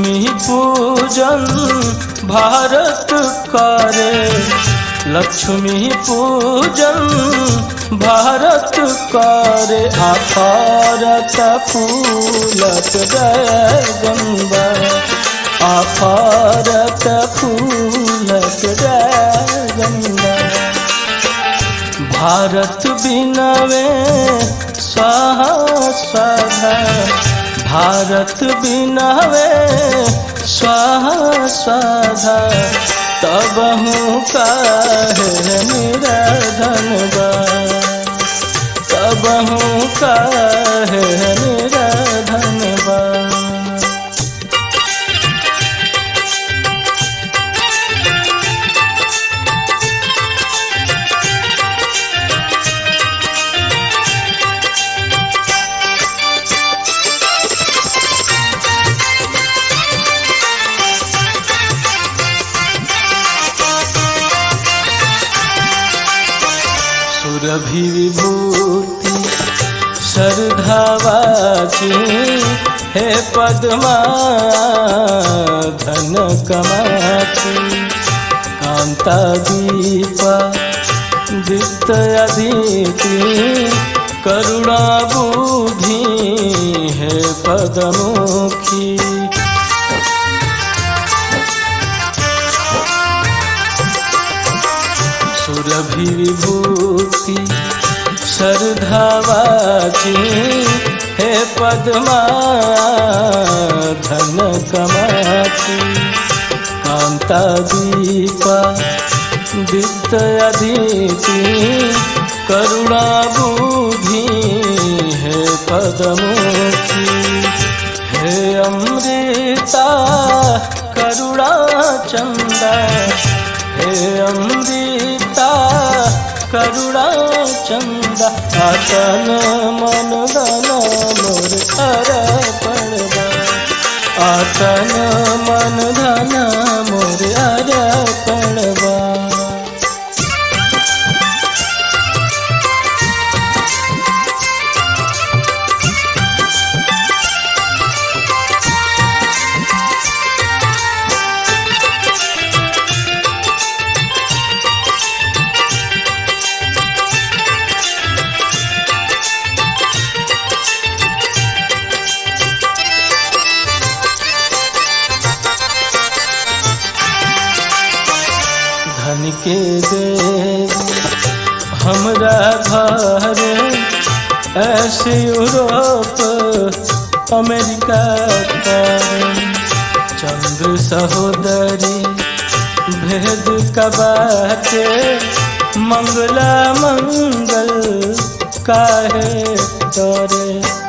लक्ष्मी पूजन भारत करे लक्ष्मी पूजन भारत करे आफारत फूलत जय गंगा आफारत फूलत जय गंगा भारत बिनवे स्वाहा स्वाहा भारत बिनवे स्वाहा स्वाहा तब हूँ काहे निराधन बा तब हूँ काहे निराधन बा सुरभि विभूति श्रद्धावाची हे पद्मा धन कमाची कांता दीपा दीप्त अदिति करुणा बुद्धि हे पदमुखी सुरभि विभूति श्रद्धावाची हे पद्मा धन कमाची कांता दीपा दीप्त अदिति करुणा बुद्धि हे पदमुखी हे अमृता करुणा चंदा हे अमृता करुणा चंदा आतन मन धन मोर अर्पण आतन मन धन मोर अर्पण धन के दे हमरा घर ऐसे यूरोप अमेरिका कर चंद्र सहोदरी भेद कबाटे मंगला मंगल काहे तोरे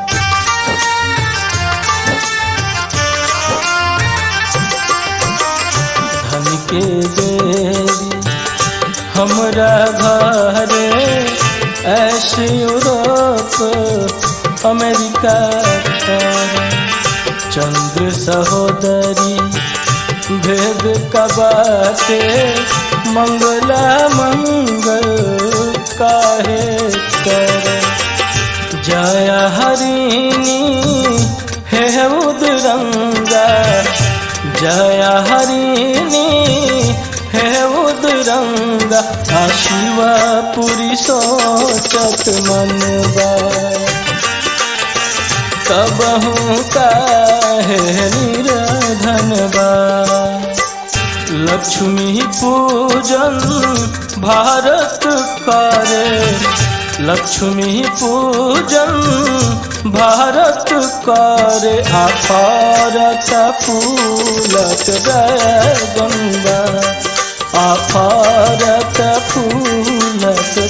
धन के देरी हमरा घरे ऐसे यूरोप अमेरिका कर चंद्र सहोदरी भेद कबाटे मंगला मंगल काहे कर जय हरिणी हे उदरंगा जय हरिणी हे उदरंगा शिवा पुरी सोचत मनवा तब हूँ काहे निरधनबा लक्ष्मी पूजन भारत करे लक्ष्मी पूजन भारत करे आफारत फूलत जय गंगा आफारत फूलत